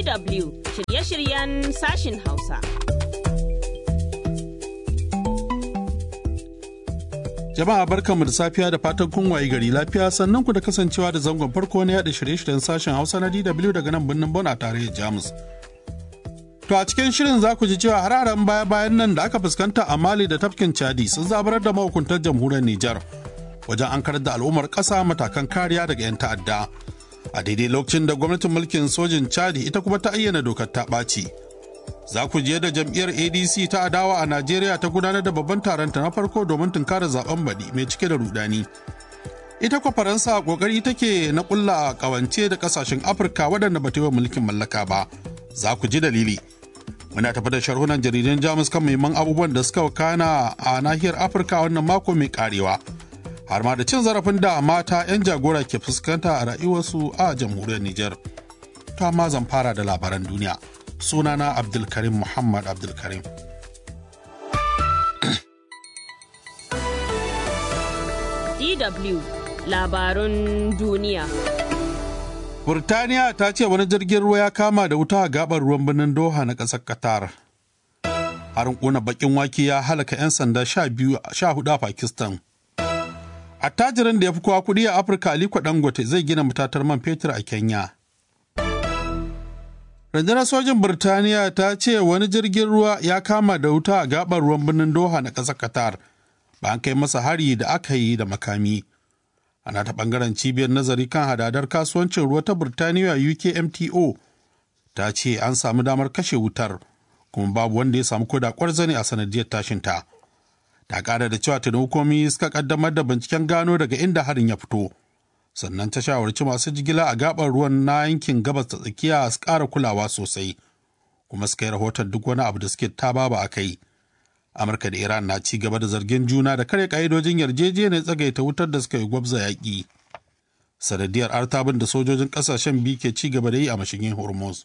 DW shirye-shiryen sashin Hausa. Jama'a barkanmu da safiya da fatan kun waye gari lafiya sannan ku da kasancewa da zangon farko na yada shirye-shiryen sashen Hausa na DW daga nan birnin Bon a tarayyar Jamus. To a cikin shirin za ku ji cewa hararen baya-bayan nan da aka fuskanta a Mali da tafkin Chadi sun zabarar da mahukuntar jamhuriyar Nijar wajen an karar da al'ummar ƙasa matakan kariya daga 'yan ta'adda. A daidai lokacin da gwamnatin mulkin sojin Chadi ita kuma ta ayyana dokar ta ɓaci. Za ku je da jam'iyyar ADC ta adawa a Najeriya ta gudanar da babban taronta na farko domin tunkarar zaben baɗi mai cike da rudani. Ita kwa Faransa kokari take na kulla kawance da kasashen Afirka waɗanda ba ta yi wa mulkin mallaka ba. Za ku ji dalili. Muna tafi da sharhunan jaridan Jamus kan muhimman abubuwan da suka wakana a nahiyar Afirka wannan mako mai karewa. Har ma da cin zarafin da mata 'yan jagora ke fuskanta a rayuwarsu a jamhuriyar Nijar. To amma zan fara da labaran duniya. sunana abdulkarim muhammad abdulkarim DW labarun duniya. Burtaniya ta ce wani jirgin ruwa ya kama da wuta a gabar ruwan birnin Doha na ƙasar Qatar. Harin ƙuna bakin wake ya halaka 'yan sanda sha hudu a Pakistan. Attajirin da ya fi kowa kuɗi a Afirka Aliko Dangote zai gina matatar man fetur a Kenya. rundunar sojin birtaniya ta ce wani jirgin ruwa ya kama da wuta a gabar ruwan birnin doha na ƙasar qatar bayan kai masa hari da aka yi da makami ana ta ɓangaren cibiyar nazari kan hadadar kasuwancin ruwa ta birtaniya ukmto ta ce an samu damar kashe wutar kuma babu wanda ya samu koda kwarzane a sanadiyar tashinta ta ƙara da cewa tuni hukumi suka kaddamar da binciken gano daga inda harin ya fito sannan ta shawarci masu jigila a gabar ruwan na yankin gabas ta tsakiya su ƙara kulawa sosai kuma suka yi rahoton duk wani abu da suke taba ba a kai amurka da iran na ci gaba da zargin juna da kare ka'idojin yarjejeniyar tsagaita wutar da suka yi gwabza yaƙi sanadiyar artabin da sojojin ƙasashen biyu ke ci gaba da yi a mashigin hormuz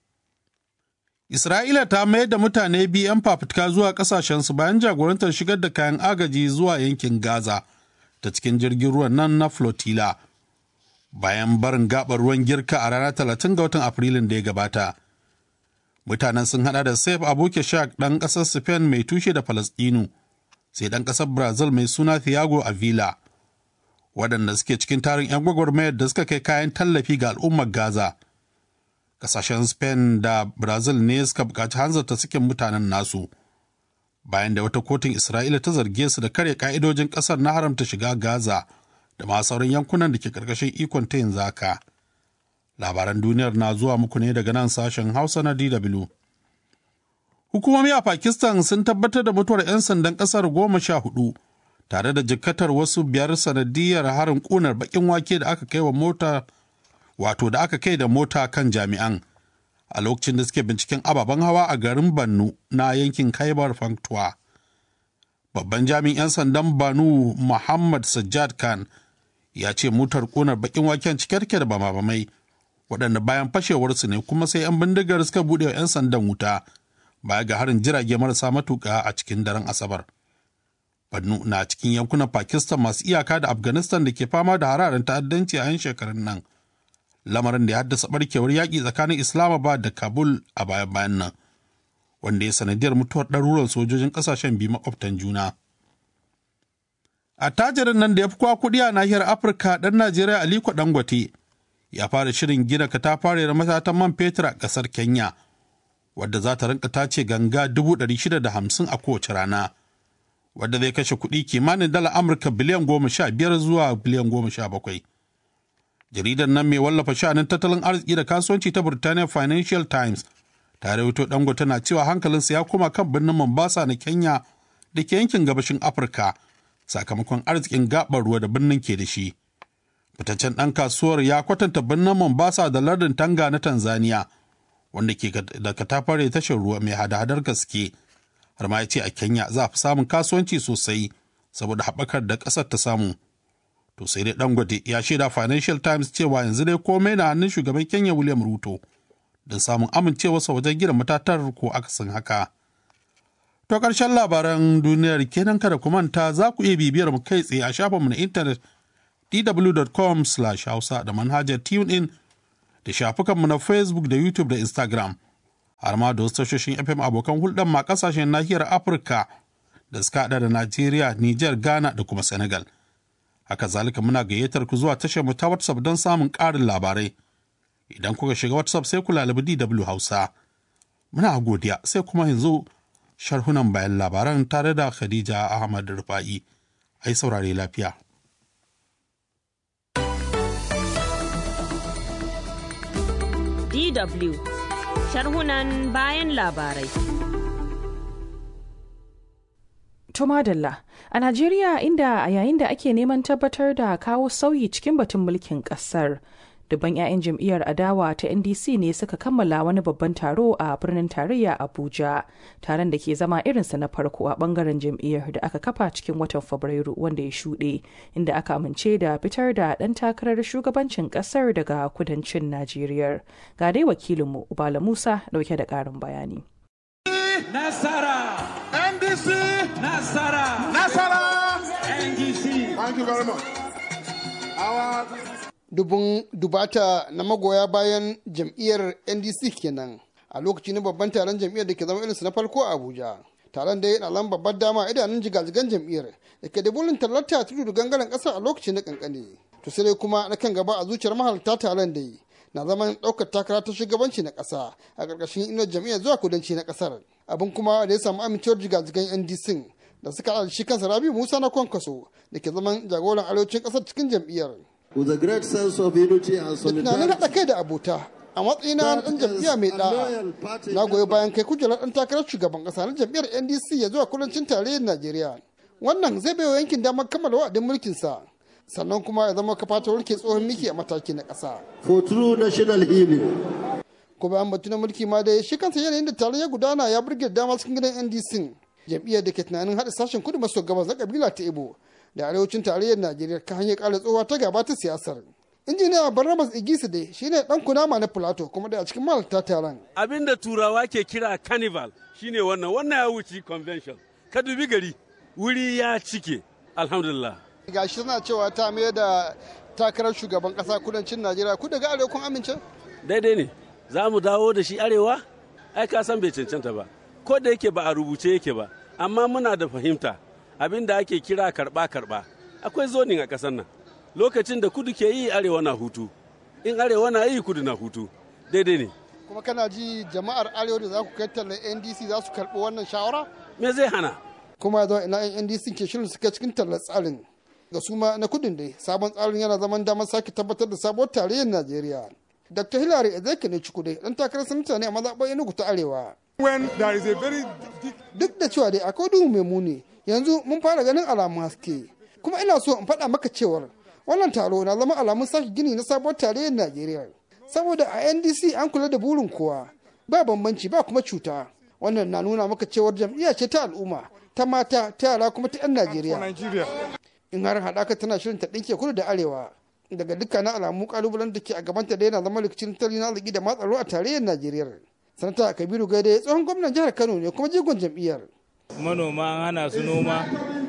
isra'ila ta mayar da mutane biyu 'yan fafutuka zuwa ƙasashensu bayan jagorantar shigar da kayan agaji zuwa yankin gaza ta cikin jirgin ruwan nan na flotilla bayan barin gabar ruwan girka a ranar 30 ga watan afrilun da ya gabata mutanen sun hada da saif abuke shak ɗan ƙasar spain mai tushe da falastinu sai ɗan ƙasar brazil mai suna thiago avila waɗanda suke cikin tarin 'yan gwagwarmayar da suka kai kayan tallafi ga al'ummar gaza ƙasashen spain da brazil ne suka buƙaci hanzarta suke mutanen nasu bayan da wata kotun isra'ila ta zarge su da karya ka'idojin ƙasar na haramta shiga gaza da ma sauran yankunan da ke karkashin ikon ta yin zaka. Labaran duniyar na zuwa muku ne daga nan sashen Hausa na DW. Hukumomi a Pakistan sun tabbatar da mutuwar 'yan sandan ƙasar goma sha hudu tare da jikkatar wasu biyar sanadiyar harin ƙunar baƙin wake da aka kai wa mota wato da aka kai da mota kan jami'an a lokacin da suke binciken ababen hawa a garin Bannu na yankin Kaibar Pakhtunkhwa. Babban jami'in 'yan sandan Banu Muhammad Sajjad Khan ya ce motar ƙunar bakin waken cike da bama-bamai waɗanda bayan fashewarsu ne kuma sai 'yan bindigar suka buɗe wa 'yan sandan wuta baya ga harin jirage marasa matuƙa a cikin daren asabar bannu na cikin yankunan pakistan masu iyaka da afghanistan da ke fama da hararen ta'addanci a 'yan shekarun nan lamarin da ya haddasa barkewar yaƙi tsakanin islamabad da kabul a baya-bayan nan wanda ya sanadiyar mutuwar ɗaruran sojojin ƙasashen biyu makwabtan juna. attajirin nan da ya fi kwa kuɗi a nahiyar afirka ɗan najeriya aliko dangote ya fara shirin gina katafariyar matatan man fetur a ƙasar kenya wadda za ta rinka tace ganga hamsin a kowace rana wadda zai kashe kuɗi kimanin dala amurka biliyan goma sha biyar zuwa biliyan goma sha bakwai jaridar nan mai wallafa sha'anin tattalin arziki da kasuwanci ta burtaniya financial times ta rawaito dangote na cewa hankalinsa ya koma kan birnin mombasa na kenya da ke yankin gabashin afirka sakamakon arzikin gabar ruwa da birnin ke da shi. Fitaccen ɗan kasuwar ya kwatanta birnin Mombasa da lardin Tanga na Tanzania, wanda ke da katafare tashar ruwa mai hada-hadar gaske. Har ma ya ce a Kenya za a fi samun kasuwanci sosai saboda haɓakar da ƙasar ta samu. To sai dai Dangote ya shaida Financial Times cewa yanzu dai komai na hannun shugaban Kenya William Ruto don samun amincewarsa wajen gina matatar ko akasin haka. To ƙarshen labaran duniyar kenan kada ku manta za ku iya bibiyar mu kai tsaye a shafinmu na intanet dw.com hausa da manhajar TuneIn da shafukanmu na Facebook da YouTube da Instagram, har ma da wasu tashoshin FM abokan hulɗar ma ƙasashen nahiyar Afirka da suka haɗa da Najeriya, Nijar, Ghana da kuma Senegal. Haka zalika muna gayyatar ku zuwa tashar mu ta WhatsApp don samun ƙarin labarai. Idan kuka shiga WhatsApp sai ku lalabi DW Hausa. Muna godiya sai kuma yanzu sharhunan bayan labaran tare da Khadija Ahmad Rufa'i. Ai saurare lafiya. DW sharhunan bayan labarai. Tumadalla a Najeriya inda a yayin da ake neman tabbatar da kawo sauyi cikin batun mulkin kasar. Dubban 'ya'yan jam'iyyar adawa ta NDC ne suka kammala wani babban taro a birnin tarayya Abuja. Taron da ke zama irinsa na farko a bangaren jam'iyyar da aka kafa cikin watan Fabrairu wanda ya shuɗe, inda aka amince da fitar da ɗan takarar shugabancin ƙasar daga kudancin Najeriya. Ga dai wakilinmu Ubala Musa ɗauke da ƙarin bayani. Nasara! NDC! Nasara! Nasara! NDC! Thank you very much. Our dubun dubata na magoya bayan jam'iyyar ndc kenan a lokaci na babban taron jam'iyyar da ke zama irinsu na farko a abuja taron da ya na babbar dama idanun jigajigan jam'iyyar da ke da bulin talata tudu da gangaren kasar a lokaci na kankane to sai dai kuma na kan gaba a zuciyar mahalarta taron da yi na zaman ɗaukar takara ta shugabanci na ƙasa a ƙarƙashin inuwar jam'iyyar zuwa kudanci na ƙasar abin kuma da ya samu amincewar jigajigan ndc da suka haɗa shi kansa rabi musa na kwankwaso da ke zaman jagoran arewacin ƙasar cikin jam'iyyar with a great sense of unity and da tunanin haɗa kai da abota a matsayina na ɗan jam'iyya mai ɗa'a na goyi bayan kai kujerar ɗan takarar shugaban ƙasa na jam'iyyar ndc ya zuwa kudancin tarayyar najeriya wannan zai baiwa yankin damar kammala wa'adin mulkinsa sannan kuma ya zama kafa ta warke tsohon miki a mataki na ƙasa for true national healing. ko bayan batu na mulki ma dai shi kansa yanayin da taron ya gudana ya burge dama cikin gidan ndc jam'iyyar da ke tunanin haɗa sashen kudu maso gabas na kabila ta ibo da arewacin tarayyar najeriya kan hanyar ƙara tsohuwa ta gaba ta siyasar injiniya barnabas igisi dai shine dan kunama na plato kuma da a cikin mahalarta taron abin da turawa ke kira carnival shine wannan wannan ya wuce convention ka dubi gari wuri ya cike alhamdulillah gashi suna cewa ta mai da takarar shugaban kasa kudancin najeriya ku daga arewa kun amince daidai ne za mu dawo da shi arewa ai ka san bai cancanta ba ko da yake ba a rubuce yake ba amma muna da fahimta abin da ake kira karba karba akwai zonin a ƙasar nan lokacin da kudu ke yi arewa na hutu in arewa na yi kudu na hutu daidai ne kuma kana ji jama'ar arewa da za ku kai tallar ndc za su karɓi wannan shawara me zai hana kuma zuwa ina yan ndc ke shirin suka cikin tallar tsarin ga suma na kudin dai sabon tsarin yana zaman damar sake tabbatar da sabuwar tarayyar najeriya dr hillary ezekiel ne cikude dan takarar sanata ne a mazaɓar enugu ta arewa when there is a very big duk da cewa dai akwai duhu mai muni yanzu mun fara ganin alamun haske kuma ina so in faɗa maka cewar wannan taro na zama alamun sake gini na sabuwar tarayyar najeriya saboda a ndc an kula da burin kowa ba bambanci ba kuma cuta wannan na nuna maka cewar jam'iyya ce ta al'umma ta mata ta yara kuma ta 'yan for najeriya Nigeria. in har haɗaka tana shirin ta ɗinke kudu da arewa daga dukkanin alamu kalubalen da ke a gabanta da yana zama rikicin tattalin arziki da matsaro a tarayyar najeriya sanata kabiru gaide tsohon gwamnan jihar kano ne kuma jigon jam'iyyar manoma an hana su noma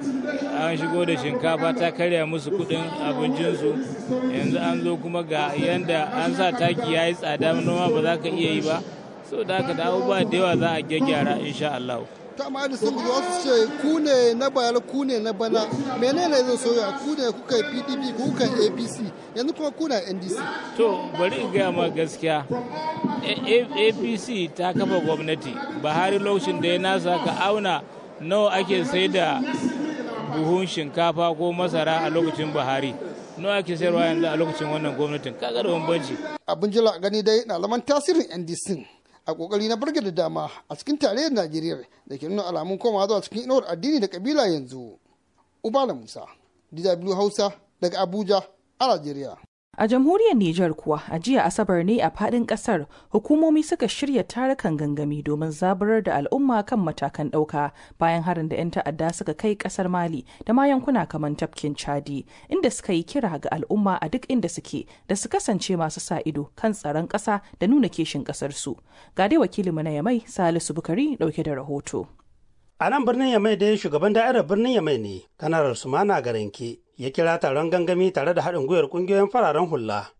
an shigo da shinkafa ta karya musu kudin abincinsu yanzu an zo kuma ga yanda an sa taki ya yi tsada noma ba za ka iya yi ba so da haka da abubuwa da yawa za a gyaggyara insha Allah. ta amma da sun guji wasu ce ku ne na bayar ku ne na bana menene zai soya ku ne kuka yi pdp ku kuka yi apc yanzu kuma kuna ndc to bari in gaya ma gaskiya A- A- apc ta kafa gwamnati buhari lokacin da ya nasa ka auna nawa ake sai da buhun shinkafa ko masara a lokacin buhari nawa ake sayarwa yanzu a lokacin wannan gwamnatin kaga da bambanci abin jila gani dai na zaman tasirin ndc a kokari na burge da dama a cikin tarayyar najeriya da ke nuna alamun komawa zuwa cikin inuwar addini da kabila yanzu ubala musa dw hausa daga abuja a najeriya A jamhuriyar Nijar kuwa a jiya Asabar ne a fadin kasar hukumomi suka shirya tarukan gangami domin zaburar da al'umma kan matakan ɗauka bayan harin da 'yan ta'adda suka kai kasar Mali da ma yankuna kamar tafkin Chadi inda suka yi kira ga al'umma a duk inda suke da su kasance masu sa ido kan tsaron ƙasa da nuna kishin ƙasar su. Ga dai wakilinmu na Yamai Salisu Bukari ɗauke da rahoto. A nan birnin Yamai dai shugaban da'irar birnin Yamai ne, kanarar Sumana Garanke, ya kira taron gangami tare da haɗin gwiwar ƙungiyoyin fararen hula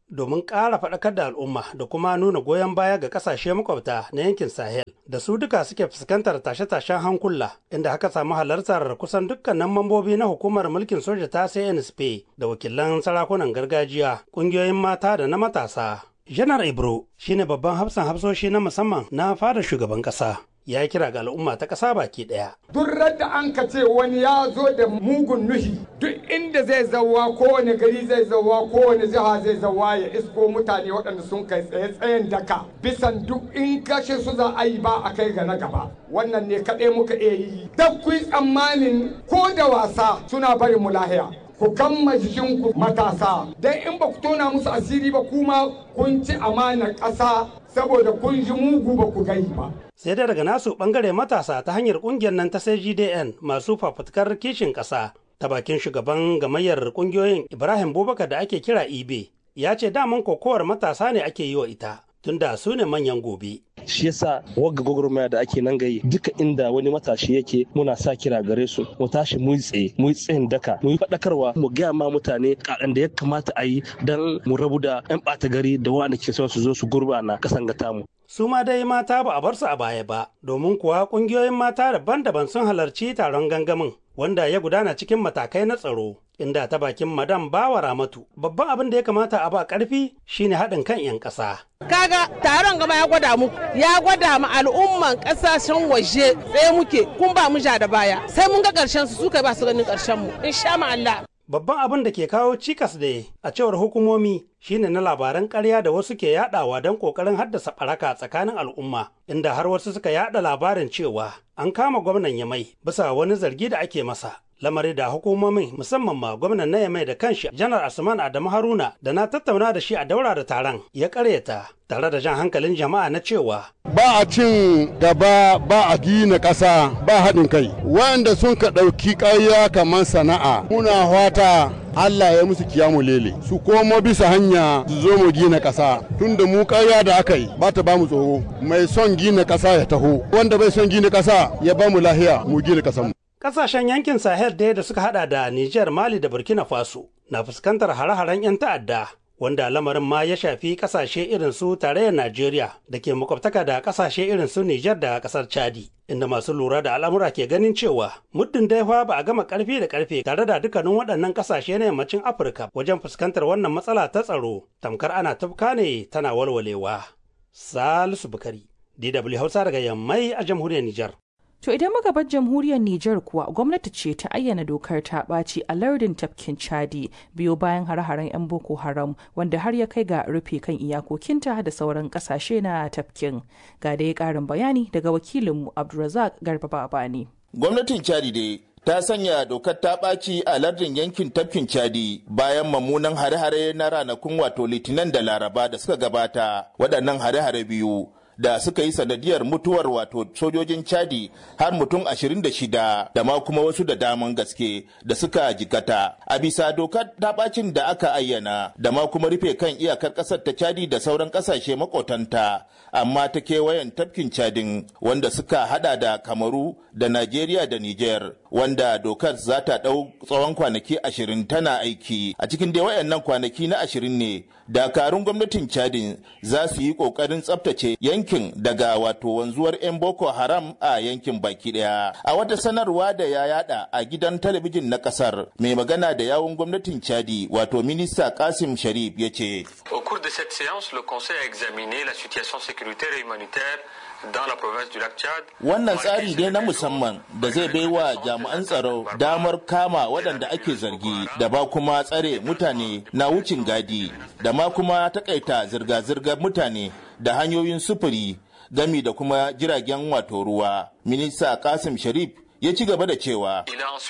domin ƙara faɗakar da al'umma da kuma nuna goyon baya ga ƙasashe makwabta na yankin Sahel da su duka suke fuskantar tashe-tashen hankula inda haka samu halartar kusan dukkanin mambobi na hukumar mulkin soja ta CNSP da wakilan sarakunan gargajiya, ƙungiyoyin mata da na matasa. Janar Ibro shine babban hafsan hafsoshi na musamman na fara shugaban ƙasa. ya kira ga al'umma ta ƙasa baki ɗaya. Duk da an ka ce wani ya zo da mugun nuhi duk inda zai zauwa kowane gari zai zauwa kowane jiha zai zauwa ya isko mutane waɗanda sun kai tsaye tsayen daka bisan duk in kashe su za a yi ba a kai ga na gaba wannan ne kaɗai muka iya yi. Duk ku tsammanin ko da wasa suna barin mu lahiya. ku kamma jikinku matasa don in ba ku tona musu asiri ba kuma kun ci amanar ƙasa saboda kun ji mugu ba ku gai ba. sai dai daga nasu bangare matasa ta hanyar kungiyar nan ta CGDN masu fafutukar kishin ƙasa ta bakin shugaban gamayyar kungiyoyin Ibrahim Bubakar da ake kira Ibe ya ce daman kokowar matasa ne ake yi wa ita tunda su ne manyan gobe. shi yasa wagga gwagwarmaya da ake nan gayi duka inda wani matashi yake muna sa kira gare su mu tashi mu tsaye mu tsayin daka mu yi faɗakarwa mu gaya ma mutane kaɗan da ya kamata a yi don mu rabu da 'yan ɓata gari da wanda ke son su zo su gurbana kasan ga tamu. su ma dai mata ba a bar su a baya ba domin kuwa ƙungiyoyin mata daban-daban sun halarci taron gangamin wanda ya gudana cikin matakai na tsaro inda ta bakin madam bawa ramatu babban abin da ya kamata a ba karfi shine haɗin kan 'yan ƙasa. kaga taron gama ya gwada mu ya gwada mu al'umman ƙasashen waje tsaye muke kun ba mu ja da baya sai mun ga ƙarshen su suka ba su ganin ƙarshen mu insha Allah Babban abin da ke kawo cikas da a cewar hukumomi shine na labaran ƙarya da wasu ke yadawa don ƙoƙarin haddasa ɓaraka tsakanin al'umma, inda har wasu suka yada labarin cewa an kama gwamnan Yamai bisa wani zargi da ake masa. Lamari da hukumomin musamman ma gwamnan na Yamai da kanshi janar Asman Adamu Haruna da na tattauna da shi a daura da taron ya ƙaryata tare da jan hankalin jama'a na cewa ba a cin gaba ba a gina ƙasa ba haɗin kai wanda sun ka ɗauki ƙarya kamar sana'a muna fata Allah ya musu kiyamu lele su komo bisa hanya su zo mu gina ƙasa tunda mu ƙarya da aka yi ba ta ba mu tsoro mai son gina ƙasa ya taho wanda bai son gina ƙasa ya ba mu lahiya mu gina ƙasar mu Ƙasashen yankin Sahel daya da suka hada da Nijar, Mali da Burkina Faso na fuskantar hare-haren 'yan ta'adda wanda lamarin ma ya shafi kasashe irin su tarayyar Najeriya da ke makwabtaka da kasashe irin su Nijar da kasar Chadi. Inda masu lura da al'amura ke ganin cewa muddin dai fa ba a gama karfi da karfe tare da dukkanin waɗannan kasashe na yammacin Afirka wajen fuskantar wannan matsala ta tsaro tamkar ana tafka ne tana walwalewa. Salisu Bukari, DW Hausa daga Yammai a jamhuriyar Nijar. To idan muka bar jamhuriyar Nijar kuwa gwamnati ce ta ayyana dokar ta ɓaci a lardin tafkin Chadi biyo bayan hare-haren 'yan Boko Haram wanda har ya kai ga rufe kan iyakokinta da sauran ƙasashe na tafkin. Ga dai ƙarin bayani daga wakilinmu Abdulrazak Garba Babani. Gwamnatin Chadi dai ta sanya dokar ta ɓaci a lardin yankin tafkin Chadi bayan mamunan hare-hare na ranakun wato Litinin da Laraba da suka gabata waɗannan hare-hare biyu da suka yi sanadiyar mutuwar wato sojojin chadi har mutum 26 da ma kuma wasu da daman gaske da suka jikata a bisa dokar bacin da aka ayyana da ma kuma rufe kan iyakar kasar ta chadi da sauran kasashe makotanta amma ta kewayen tafkin chadin wanda suka hada da kamaru da najeriya da niger wanda dokar za ta ɗau tsawon kwanaki ashirin tana aiki a cikin dai wayannan kwanaki na ashirin ne dakarun gwamnatin chadin za su yi ƙoƙarin tsabtace yankin daga wato wanzuwar 'yan boko haram a yankin baki daya a wata sanarwa da ya yada a gidan talabijin na kasar mai magana da yawun gwamnatin chadi wato minista kasim sharif ya ce au cours de cette séance le conseil a examiné la situation sécuritaire et humanitaire dans la province du lac Tchad. Wannan tsari ne na musamman da zai bai wa jami'an tsaro damar kama waɗanda ake zargi da ba kuma tsare mutane na wucin gadi da ma kuma takaita zirga-zirgar mutane da hanyoyin sufuri gami da kuma jiragen wato ruwa. Minista Kasim Sharif ya ci gaba da cewa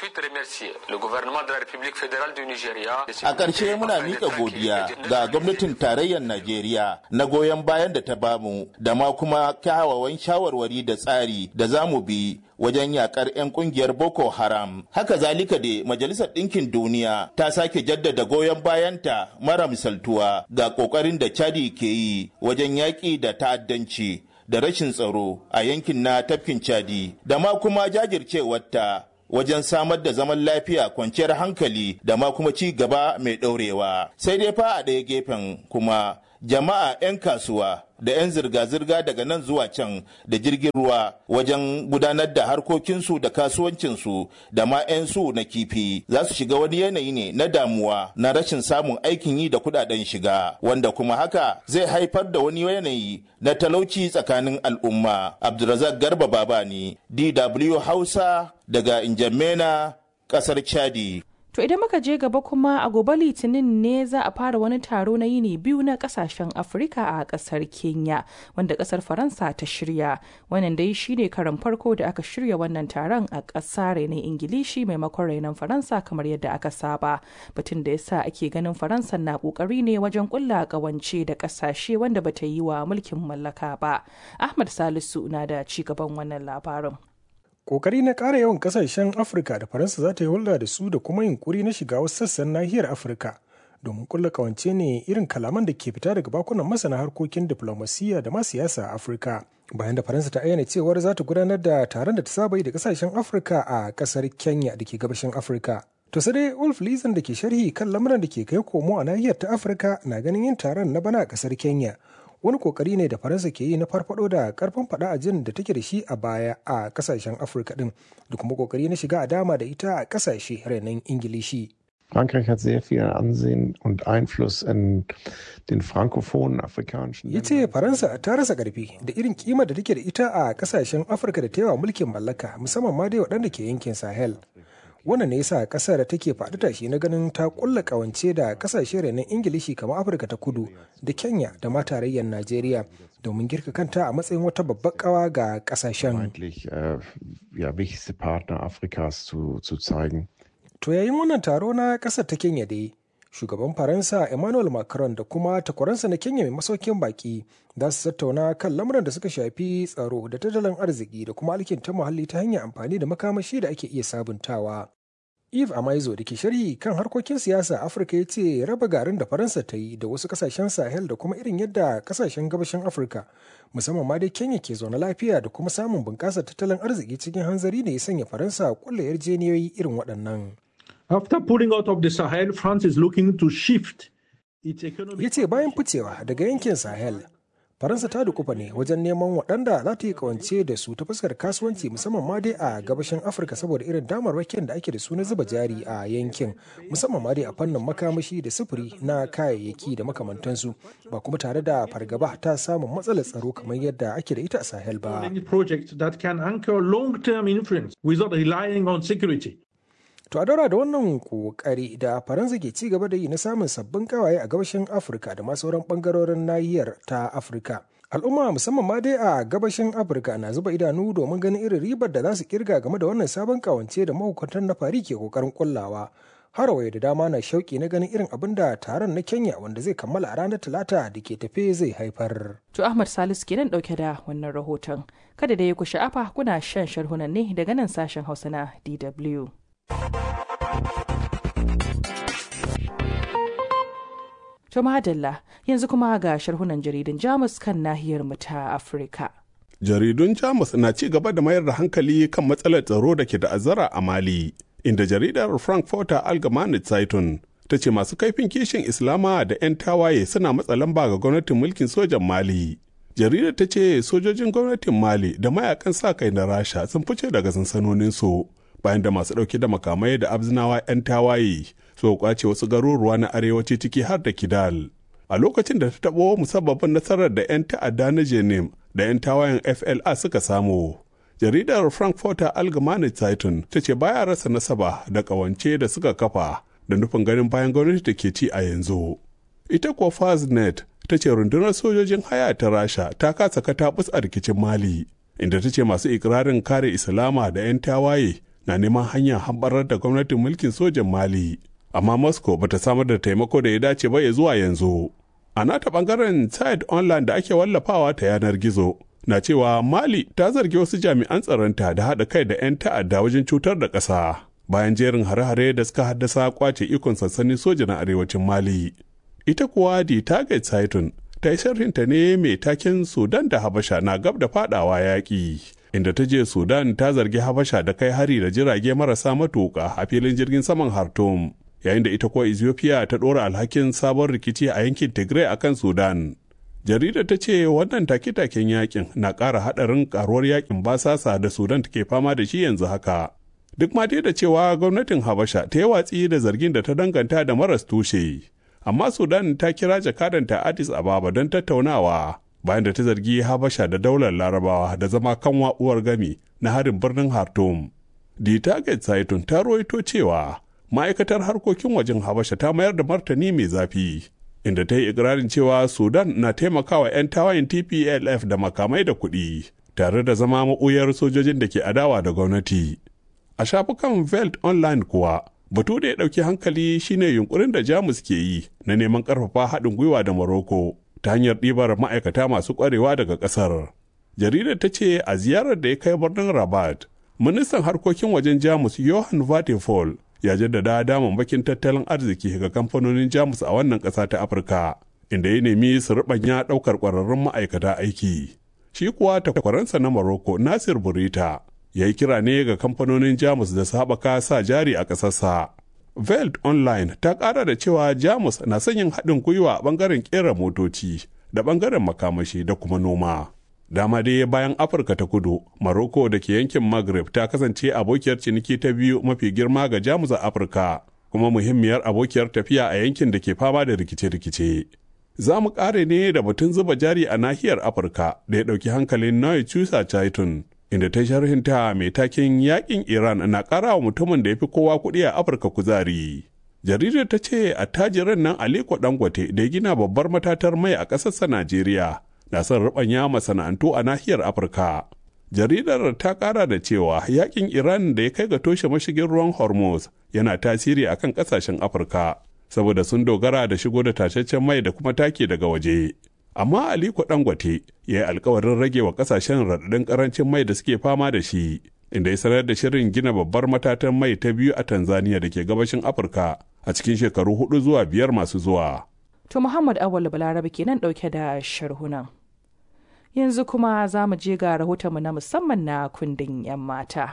a ƙarshe muna miƙa godiya ga gwamnatin tarayyar najeriya na goyon bayan da ta bamu da ma kuma kyawawan shawarwari da tsari da za mu bi wajen yakar 'yan kungiyar boko haram haka zalika da majalisar ɗinkin duniya ta sake jaddada goyon bayanta mara misaltuwa ga ƙoƙarin da chadi ke yi wajen yaƙi da ta'addanci da rashin tsaro a yankin na tafkin chadi da ma kuma jajircewarta wajen samar da zaman lafiya kwanciyar hankali da ma kuma ci gaba mai ɗaurewa sai dai fa a ɗaya gefen kuma jama'a 'yan kasuwa da 'yan zirga-zirga daga nan zuwa can da jirgin ruwa wajen gudanar da harkokinsu da kasuwancinsu da ma 'yan su na kifi za su shiga wani yanayi ne na damuwa na rashin samun aikin yi da kudaden shiga wanda kuma haka zai haifar da wani yanayi na talauci tsakanin al'umma abdulrazak garba babani dw hausa daga injamena kasar chadi To idan muka je gaba kuma a gobe litinin ne za a fara wani taro na yini biyu na kasashen Afirka a kasar Kenya wanda kasar Faransa ta shirya. Wannan dai shine karan farko da aka shirya wannan taron a ƙasa renon Ingilishi maimakon renon Faransa kamar yadda aka saba. Batun da yasa ake ganin Faransa na ƙoƙari ne wajen ƙulla ƙawance da ƙasashe wanda bata yi wa mulkin mallaka ba. Ahmad Salisu na da ci gaban wannan labarin. kokari na ƙara yawan ƙasashen afirka da faransa za ta yi hulɗa da su da kuma yunkuri na shiga wasu sassan nahiyar afirka domin kulla kawance ne irin kalaman da ke fita daga bakunan masana harkokin diflomasiyya da ma siyasa a afirka bayan da faransa ta ayyana cewar za ta gudanar da taron da ta saba yi da ƙasashen afirka a ƙasar kenya da ke gabashin afirka to sai dai ulf lizan da ke sharhi kan lamuran da ke kai komo a nahiyar ta afirka na ganin yin taron na bana a ƙasar kenya wani kokari ne da faransa ke yi na farfado da karfin fada a jin da take da shi a baya a kasashen afirka din da kuma kokari na shiga a dama da ita a kasashe renon ingilishi Frankreich hat sehr viel Ansehen und Einfluss in den frankophonen afrikanischen ya ce faransa ta rasa karfi da irin kimar da take da ita a kasashen afirka da ta yawa mulkin mallaka musamman ma dai waɗanda ke yankin sahel wannan ne yasa kasar take faɗi tashi na ganin ta kulla kawance da kasashe renon ingilishi kamar afirka ta kudu da kenya da ma tarayyar najeriya domin girka kanta a matsayin wata babbar kawa ga kasashen to yayin wannan taro na kasar ta kenya dai shugaban faransa emmanuel macron da kuma takwaransa na kenya mai masaukin baki za su tattauna kan lamuran da suka shafi tsaro da tattalin arziki da kuma alkinta muhalli ta hanyar amfani da makamashi da ake iya sabuntawa eve amaizo da ke sharhi kan harkokin siyasa afirka ya ce raba garin da faransa ta yi da wasu kasashen sahel da kuma irin yadda kasashen gabashin afirka musamman ma dai kenya ke zaune lafiya da kuma samun bunƙasar tattalin arziki cikin hanzari ne ya sanya faransa kulla yarjeniyoyi irin waɗannan After pulling out of the Sahel, France is looking to shift its economy. ya ce bayan ficewa daga yankin sahel faransa ta dukufa ne wajen neman waɗanda za ta yi kawance da su ta fuskar kasuwanci musamman ma dai a gabashin afirka saboda irin damarwakin da ake da su na zuba jari a yankin musamman ma dai a fannin makamashi da sufuri na kayayyaki da makamantansu ba kuma tare da fargaba ta samun matsalar tsaro kamar yadda ake da ita a sahel ba Any project that can anchor long-term influence without relying on security. To a daura da wannan kokari da Faransa ke ci gaba da yi na samun sabbin kawaye a gabashin Afirka da ma sauran bangarorin nahiyar ta Afirka. Al'umma musamman ma dai a gabashin Afirka na zuba idanu domin ganin irin ribar da za su kirga game da wannan sabon kawance da mahukuntan na fari ke kokarin kullawa. Harawai da dama na shauki na ganin irin abin da taron na Kenya wanda zai kammala a ranar Talata da ke tafe zai haifar. To Ahmad Salisu kenan dauke da wannan rahoton. Kada da ya ku sha'afa kuna shan sharhunan ne daga nan sashen Hausa na DW. To madalla yanzu kuma ga sharhunan jaridun Jamus kan nahiyar mu ta Afirka. Jaridun Jamus na ci gaba da mayar da hankali kan matsalar tsaro da ke ta'azzara a Mali, inda jaridar Frankfurter Allgemeine Zeitung ta ce masu kaifin kishin Islama da 'yan tawaye suna matsa lamba ga gwamnatin mulkin sojan Mali. Jaridar ta ce sojojin gwamnatin Mali da mayakan sa kai na Rasha sun fice daga sansanoninsu bayan da masu ɗauke da makamai da abzinawa 'yan tawaye su kwace wasu garuruwa na arewaci ciki har da Kidal. A lokacin da ta taɓo musabbabin nasarar da 'yan ta'adda na Jenim da 'yan tawayen FLA suka samu. Jaridar Frankfurter Allgemeine Zeitung ta ce baya rasa nasaba da ƙawance da suka kafa da nufin ganin bayan gwamnati da ke ci a yanzu. Ita kuwa Faznet ta ce rundunar sojojin haya ta Rasha ta kasa katabus a rikicin Mali, inda ta ce masu ikirarin kare Islama da 'yan tawaye na neman hanyar hambarar da gwamnatin mulkin sojan Mali. Amma Moscow bata samar da taimako da ya dace ba ya zuwa yanzu. A nata bangaren site online da ake wallafawa ta yanar gizo na cewa Mali ta zargi wasu jami'an tsaronta da haɗa kai da 'yan ta'adda wajen cutar da ƙasa bayan jerin hare-hare da suka haddasa kwace ikon sansanin soja na arewacin Mali. Ita kuwa di Target Saitun ta yi sharhinta ne mai taken Sudan da Habasha na gab da fadawa yaƙi. inda ta je Sudan ta zargi Habasha da kai hari da jirage marasa matuƙa a filin jirgin saman Khartoum, yayin da ita kuwa Ethiopia ta ɗora alhakin sabon rikici a yankin Tigray akan Sudan. Jaridar ta ce wannan take-taken yakin na ƙara haɗarin ƙaruwar yakin basasa da Sudan take fama da shi yanzu haka. Duk ma dai da cewa gwamnatin Habasha ta yi watsi da zargin da ta danganta da maras tushe. Amma Sudan ta kira jakadanta Addis Ababa don tattaunawa bayan da ta zargi Habasha da daular Larabawa da zama kanwa uwar gami na harin birnin Khartoum. The Target Saitun ta roito cewa ma'aikatar harkokin wajen Habasha ta mayar da martani mai zafi. Inda ta yi ikirarin cewa Sudan na taimakawa 'yan tawayin TPLF da makamai da kuɗi, tare da zama maɓuyar sojojin da ke adawa da gwamnati. A shafukan Veld Online kuwa, batu da ya ɗauki hankali shine yunkurin da Jamus ke yi na neman ƙarfafa haɗin gwiwa da Morocco ta hanyar ɗibar ma'aikata masu ƙwarewa daga ƙasar. Jaridar ta ce a ziyarar da ya kai birnin Rabat, ministan harkokin wajen Jamus Johan Vatefall ya jaddada damammakin tattalin arziki ga kamfanonin Jamus a wannan ƙasa ta Afirka, inda ya nemi su ruɓanya ɗaukar ƙwararrun ma'aikata aiki. Shi kuwa takwaransa na Morocco Nasir Burita ya yi kira ne ga kamfanonin Jamus da su haɓaka sa jari a ƙasarsa. Veld Online ta ƙara da cewa Jamus na son yin haɗin gwiwa a ɓangaren ƙera motoci da ɓangaren makamashi da kuma noma. Dama dai bayan Afirka ta kudu, Maroko da ke yankin Maghreb ta kasance abokiyar ciniki ta biyu mafi girma ga Jamus a Afirka, kuma muhimmiyar abokiyar tafiya a yankin da ke fama da rikice-rikice. Za mu ƙare ne da batun zuba jari a nahiyar Afirka da ya ɗauki hankalin Noy Chusa Chaitun. inda ta sharhinta mai takin yakin Iran na ƙara wa mutumin da ya fi kowa kuɗi a Afirka kuzari. Jaridar ta ce attajiran nan Aliko Dangote da ya gina babbar matatar mai a ƙasarsa Najeriya na son ruɓanya masana'antu a nahiyar Afirka. Jaridar ta ƙara da cewa yakin Iran da ya kai ga toshe mashigin ruwan Hormuz yana tasiri a kan ƙasashen Afirka saboda sun dogara da shigo da tashashen mai da kuma take daga waje. amma aliko dangote ya yi alkawarin rage wa kasashen raɗaɗin ƙarancin mai da suke fama da shi inda ya sanar da shirin gina babbar matatan mai ta biyu a tanzania da ke gabashin afirka a cikin shekaru hudu zuwa biyar masu zuwa To Muhammad Awal Balarabe kenan ɗauke da sharhunan. Yanzu kuma za mu je ga rahotonmu na musamman na kundin 'yan mata.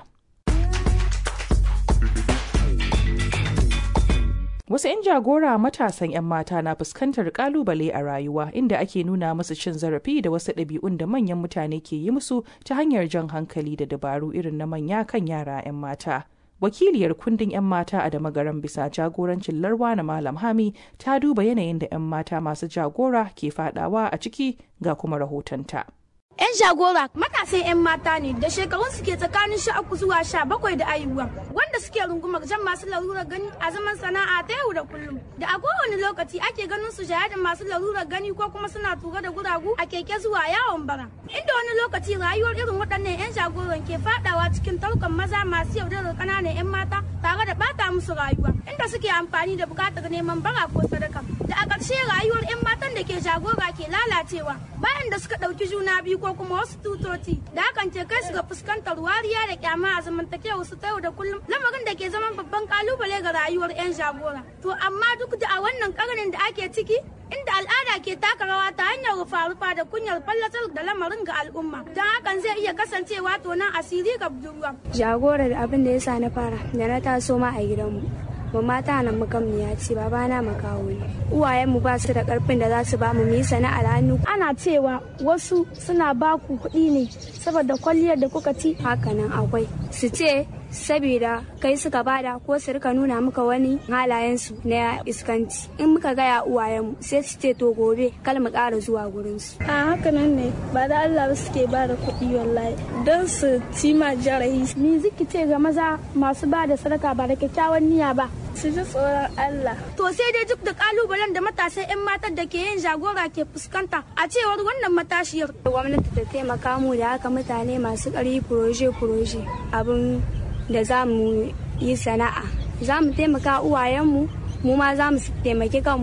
Wasu 'yan jagora matasan 'yan mata na fuskantar kalubale a rayuwa inda ake nuna musu cin zarafi da wasu ɗabi'un da manyan mutane ke yi musu ta hanyar jan hankali da dabaru irin na manya kan yara 'yan mata. Wakiliyar kundin 'yan mata a damagaran bisa jagorancin larwa na Malam Hami ta duba yanayin da 'yan mata masu jagora ke fadawa a ciki ga kuma rahotonta. 'Yan jagora matasan 'yan mata ne da shekarun suke tsakanin sha uku zuwa sha bakwai da ayuwa wanda suke rungumar jan masu larurar gani a zaman sana'a ta yau da kullum da a kowane lokaci ake ganin su shaye da masu larurar gani ko kuma suna tura da guragu a keke zuwa yawon bara inda wani lokaci rayuwar irin waɗannan 'yan jagoran ke fadawa cikin tarkon maza masu yaudarar ƙananan 'yan mata tare da bata musu rayuwa inda suke amfani da buƙatar neman bara ko sadaka da a ƙarshe rayuwar 'yan matan da ke jagora ke lalacewa bayan da suka ɗauki juna biyu ko kuma wasu tutoci da hakan ke kai su ga fuskantar wariya da kyama a zamantakewa su ta yau da kullum lamarin da ke zaman babban kalubale ga rayuwar 'yan jagora to amma duk da a wannan karnin da ake ciki inda al'ada ke taka rawa ta hanyar rufa-rufa da kunyar fallatar da lamarin ga al'umma don hakan zai iya kasancewa tonan asiri ga budurwa jagorar abin da ya sa na fara da na taso ma a gidanmu mamma ta nan makamniya ce babana makawo ne uwayenmu ba su da karfin da za su ba mu yi sana'ar hannu ana cewa wasu suna ba ku kuɗi ne saboda kwalliyar da kuka ci hakanan akwai su ce saboda kai suka bada ko su rika nuna muka wani halayensu na iskanci in muka gaya uwayenmu sai su ce to gobe kal mu ƙara zuwa gurinsu a hakanan ne ba da Allah suke ba da kuɗi wallahi don su ci ma jarahi ni ziki ce ga maza masu ba da sadaka ba da kyakkyawan niyya ba su ji tsoron Allah. To sai dai duk da kalubalen da matasan 'yan matan da ke yin jagora ke fuskanta a cewar wannan matashiyar. Gwamnati ta taimaka mu da haka mutane masu ƙari furoje-furoje abin da za mu yi sana'a. Za mu taimaka uwayenmu mu ma za mu taimaki kanmu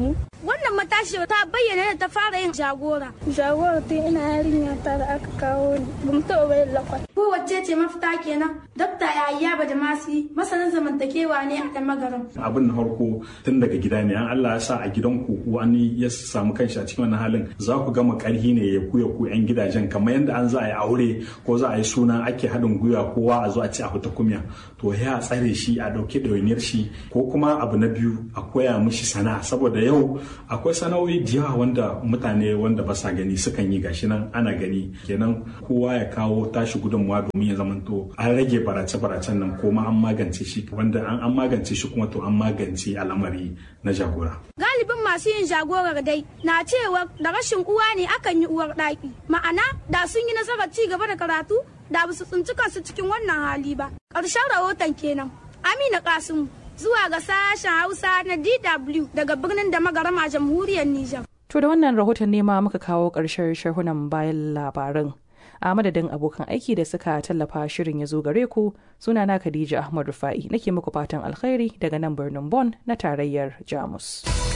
wannan matashi ta bayyana da ta fara yin jagora jagora tun ina yarinya ta da aka kawo ni ba mu taɓa bayan lakwat kowace ce mafita kenan dokta yahaya ba da masu masanin zamantakewa ne a kan magaran abin na farko tun daga gida ne an Allah ya sa a gidanku wani ya samu kanshi a cikin wannan halin za ku gama karhi ne ya kuya ku yan gidajen kamar yadda an za a yi aure ko za a yi suna ake haɗin gwiwa kowa a zo a ci a fita kumya to ya tsare shi a ɗauki ɗawainiyar shi ko kuma abu na biyu a koya mishi sana'a saboda yau akwai sana'o'i da yawa wanda mutane wanda ba sa gani sukan yi gashi nan ana gani kenan kowa ya kawo tashi gudunmawa domin ya zamanto an rage barace-baracen nan ko ma an magance shi wanda an magance shi kuma to an magance al'amari na jagora. Galibin masu yin jagorar dai na cewa da rashin uwa ne akan yi uwar ɗaki. Ma'ana da sun yi nasarar ci gaba da karatu da ba su tsinci kansu cikin wannan hali ba. Ƙarshen rahoton kenan. Amina Kasimu zuwa ga sashen Hausa na DW daga birnin da magarama jamhuriyar Nijar. To da wannan rahoton ne ma muka kawo ƙarshen sharhunan bayan labaran. a madadin abokan aiki da suka tallafa shirin ya zo gare ku sunana Khadija Ahmad Rufa'i nake muku fatan alkhairi daga nan birnin Bonn na tarayyar Jamus.